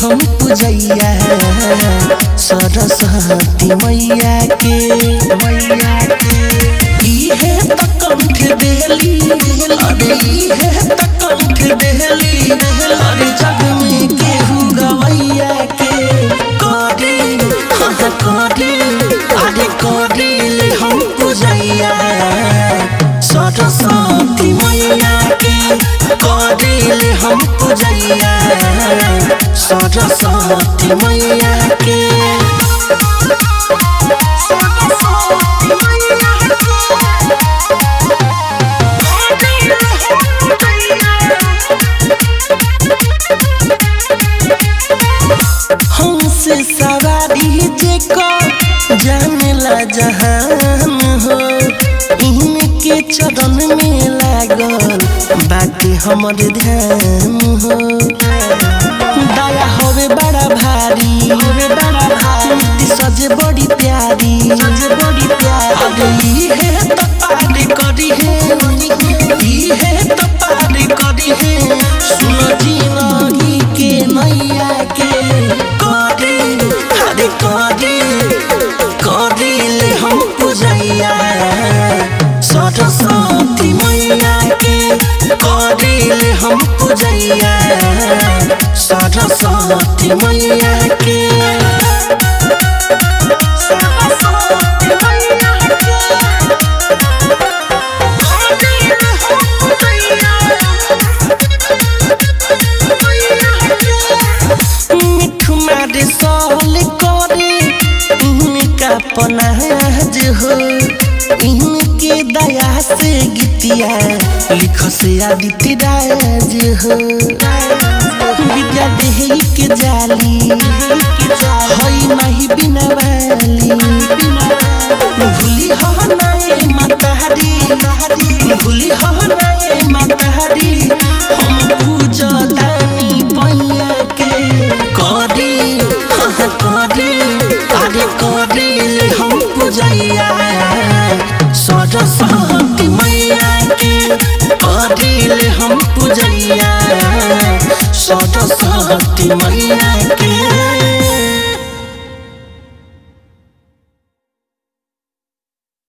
हम पूजैया सरस्वती मैया के मैया के इहे त कंठ देली अरे इहे त कंठ देली अरे जग में केहू गवैया के करी हाँ करी अरे करी हम पूजैया सरस्वती मैया के करी हम पूजैया सरस्वती मैया के हमसे सवारी जेको जानेला जहान हो इनके चरण में लागल बाकी हमर ध्यान हो दया होवे बड़ा भारी होवे बड़ा भारी सजे बड़ी प्यारी सजे बड़ी प्यारी है तो पारी करी है ई है तो पारी करी है सुन जिंदगी के नैया के करी अरे करी करी ले हम पूजैया सरस्वती मैया के करी ले हम पूजैया सरस्वती मैया के मिठू मारे सहल करे इनका पनाज हो इनके दया से गीतिया लिख से आदित्य राज हो विद्या देही के जाली हई नहीं बिना वाली भूली हो नाए मतहरी भूली हो नाए मतहरी हम पूजा दानी पैया के करी हाँ करी अरे करी हम पूजैया सरस्वती मैया के करी हम पूजैया सरस्वती मैया के